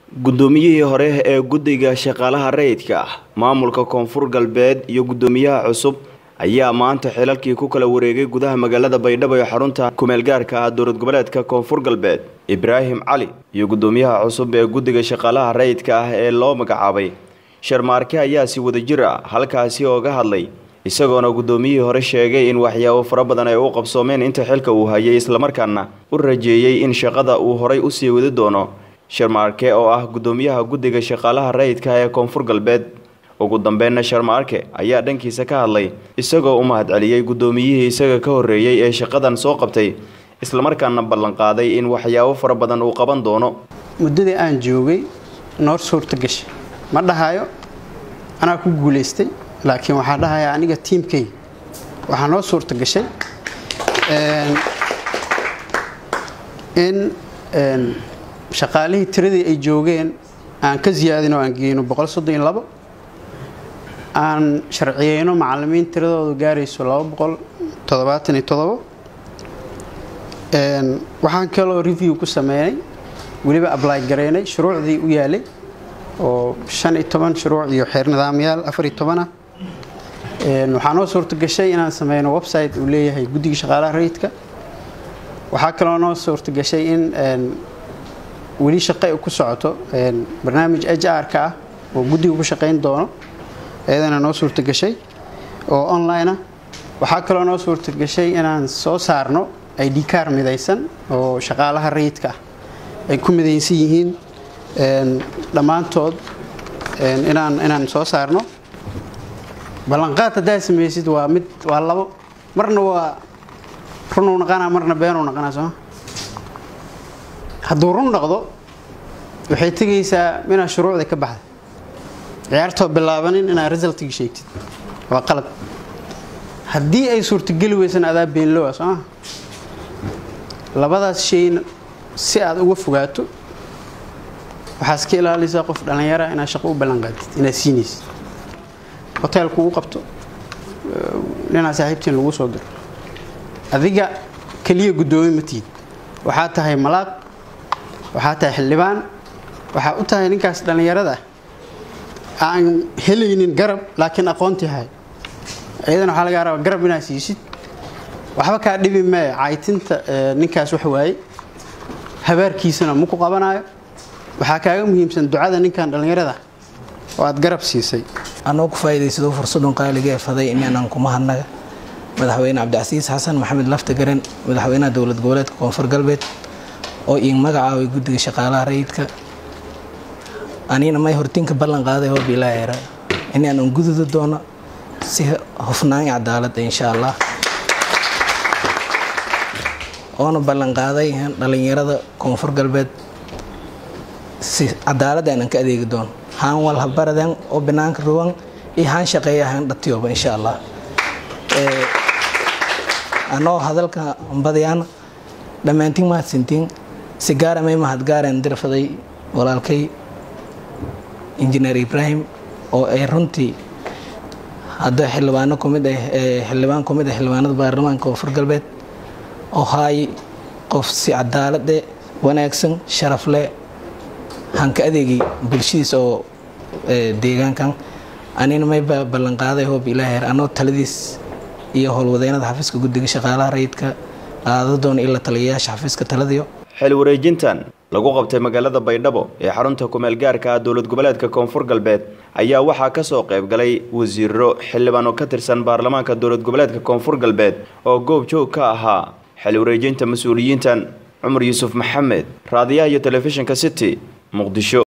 guddoomiyihii hore ee guddiga shaqaalaha rayidka ah maamulka koonfur galbeed iyo guddoomiyaha cusub ayaa maanta xilalkii ku kala wareegay gudaha magaalada baydhabo ee xarunta kumeelgaarka ah dowlad goboleedka koonfur galbeed ibraahim cali iyo guddoomiyaha cusub ee guddiga shaqaalaha rayidka ah ee loo magacaabay sharmaarke ayaa si wadajir ah halkaasi ooga hadlay isagoona guddoomiyihii hore sheegay in waxyaabo fara badan ay u qabsoomeen inta xilka uu hayay islamarkaana u rajeeyey in shaqada uu horay usii wadi doono sharmaarke oo ah guddoomiyaha guddiga shaqaalaha rayidka ee koonfur galbeed ugu dambeynna sharmaarke ayaa dhankiisa ka hadlay isagoo u mahadceliyey guddoomiyihii isaga ka horreeyey ee shaqadan soo qabtay islamarkaana ballanqaaday in waxyaabo fara badan uu qaban doono muddadii aan joogay noor suurta gashay ma dhahayo anaa ku guulaystay laakiin waxaa dhahaya aniga tiimkay waxaa noo suurta gashay in shaqaalihii tiradii ay joogeen aan ka siyaadin oo aan geyno aan sharciyeyno macalimiin tiradoodu gaarayso waxaan kaloo review ku sameynay weliba ably gareynay shuruucdii u yaalay oo shuruuc iyo xeer nidaamyaal ah waxaa noo suurta gashay inaan sameyno website uu leeyahay guddiga shaqaalaha rayidka waxaa kaloo noo suurta gashay in weli shaqe ku socoto barnaamij hr-ka ah oo guddiga ku shaqayn doono iyadana noo suurta gashay oo online ah waxaa kaloo noo suurta gashay inaan soo saarno id car midaysan oo shaqaalaha rayidka ah ay ku midaysan yihiin dhammaantood inaan inaan soo saarno ballanqaad haddaa samaysid waa mid waa labo marna waa runuu naqanaa marna beenuu naqanaa sooma hadduu run noqdo waxay tegaysaa inaad shuruucda ka baxda ciyaartoo bilaabanin inaad resultigi sheegtid waa qalad haddii ay suurtageli weysan adaa beenlowa sooma labadaas shayna si aad uga fogaato waxaa iska ilaaliysaa qof dhallinyara inaad shaqo u ballanqaadid inaad siinaysid hoteelku u qabto ninaa saaxiibtiin lagu soo diro adiga keliya guddoomi ma tihid waxaa tahay malaaq waxaa tahay xildhibaan waxaa u tahay ninkaas dhallinyarada ah aan helaynin garab laakiin aqoontii hay iyadana waxaa laga rabaa garab inaad siisid waxba kaa dhibi mee caytinta ninkaas wax waaye habaarkiisana ma ku qabanayo waxaa kaaga muhiimsan ducada ninkan dhallinyarada oo aad garab siisay anoo ku faa'iidaysadoo fursadun qaaliga ee faday inaanan kuma hadnaga madaxweyne cabdicasiis xasan maxamed lafta garen madaxweynaha dowlad goboleedka koonfur galbeed oo iin magacaabay guddiga shaqaalaha rayidka anina may hortiinka ballan qaaday hoob ilaaheera inaanan gududi doono si hufnaan iyo cadaalada insha allah oona ballan qaaday dhallinyarada koonfur galbeed si cadaalad aanan ka adeegi doono haan walhabaradan oo banaanka ruwan iyo haan shaqeeya haan dhatiyoba insha allah anoo hadalka badayaan dhammaantiin mahadsantiin si gaara may mahadgaareen dirfaday walaalkay injineer ibraahim oo ay runtii hadda xildhibaano kumid ah xildhibaan kumid ah xildhibaanada baarlamaanka koonfur galbeed oo haay qof si cadaalade wanaagsan sharaf leh hanka adeegay bulshadiis oo deegaankan anina may ballanqaaday hoob ilaaheer anoo taladiis iyo howlwadeynada xafiiska guddiga shaqaalaha rayidka qaada doona ila taliyayaasha xafiiska taladiyo xil wareejintan lagu qabtay magaalada baydhabo ee xarunta kumeelgaarka ah dowlad goboleedka koonfur galbeed ayaa waxaa kasoo qayb galay wasiiro xildhibaan oo ka tirsan baarlamaanka dowlad goboleedka koonfur galbeed oo goob joog ka ahaa xil wareejinta mas-uuliyiintan cumar yuusuf maxamed raadiyaha iyo telefishinka city muqdisho